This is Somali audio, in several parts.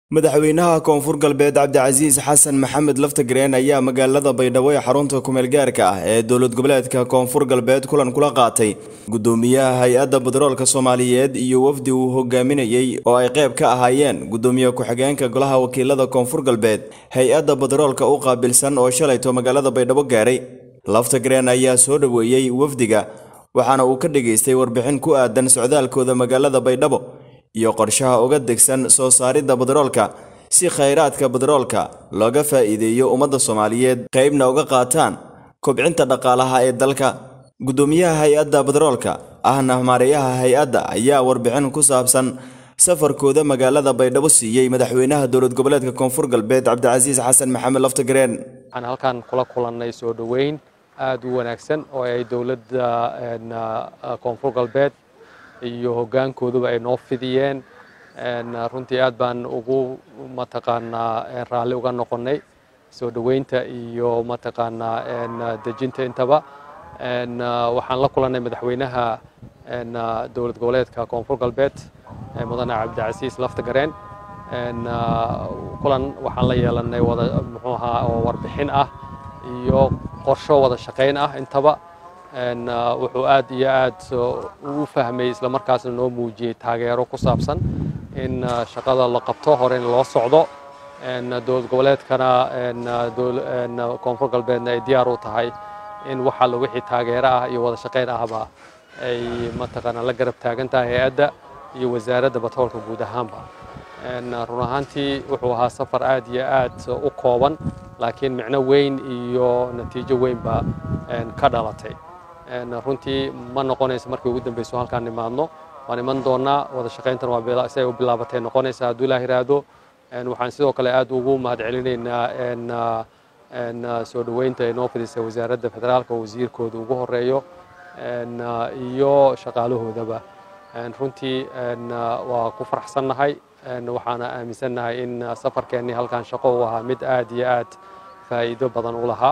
madaxweynaha koonfur galbeed cabdicasiis xasan maxamed laftagreen ayaa magaalada baydhabo ee xarunta kumeel gaarka ah ee dowlad goboleedka koonfur galbeed kulan kula qaatay gudoomiyaha hay-adda badaroolka soomaaliyeed iyo wafdi uu hogaaminayey oo ay qayb ka ahaayeen gudoomiye ku-xigeenka golaha wakiilada koonfur galbeed hay-adda badaroolka u qaabilsan oo shalayto magaalada baydhabo gaaray laftagreen ayaa soo dhoweeyey wafdiga waxaana uu ka dhageystay warbixin ku aadan socdaalkooda magaalada baydhabo iyo qorshaha uga degsan soo saaridda badaroolka si khayraadka badaroolka looga faa'iideeyo ummadda soomaaliyeed qaybna uga qaataan kobcinta dhaqaalaha ee dalka gudoomiyaha hay-adda badaroolka ahna maareeyaha hay-adda ayaa warbixin ku saabsan safarkooda magaalada baydhabo siiyey madaxweynaha dowlad goboleedka koonfur galbeed cabdicasiis xasan maxamed laftagreen waxaan halkan kula kulannay soo dhoweyn aad u wanaagsan oo ay dowladda koonfur galbeed iyo hoggaankooduba ay noo fidiyeen runtii aad baan ugu mataqaanaa raalli uga noqonnay soo dhoweynta iyo mataqaanaa dejinta intaba waxaan la kulannay madaxweynaha dowlad goboleedka koonfur galbeed mudane cabdicasiis laftagareen kulan waxaan la yeelannay wada muxuu ahaa oo warbixin ah iyo qorsho wada shaqayn ah intaba wuxuu aad iyo aad u fahmay isla markaasna noo muujiyey taageero ku saabsan in shaqada la qabto hore in loo socdo dowlad goboleedkana koonfur galbeedna ay diyaar u tahay in wax alla wixii taageero ah iyo wada shaqayn ahba ay mataqaanaa la garab taagan tahay hay-adda iyo wasaaradda batroolka guud ahaanba run ahaantii wuxuu ahaa safar aad iyo aad u kooban laakiin micno weyn iyo natiijo weynba ka dhalatay runtii ma noqonayso markii ugu dambeyso halkaan nimaadno waan iman doonaa wada shaqayntan waa si ay u bilaabatay noqonaysa hadduu ilaah yiraahdo waxaan sidoo kale aad ugu mahad celinaynaa soo dhoweynta ay noo fidisay wasaaradda federaalka oo wasiirkooda ugu horeeyo iyo shaqaalahoodaba runtii waa ku faraxsannahay waxaana aaminsannahay in safarkeennii halkaan shaqo u ahaa mid aad iyo aad faa'iido badan u lahaa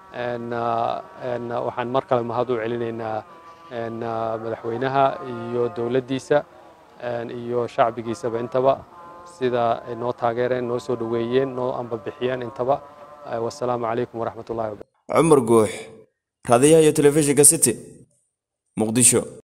waxaan mar kale mahad u celinaynaa madaxweynaha iyo dowladdiisa iyo shacbigiisaba intaba sida ay noo taageereen noo soo dhoweeyeen noo ambabixiyeen intaba wasalaamu calaykum waraxmat ullahi cumar guux raadiyaha iyo telefishinka city muqdisho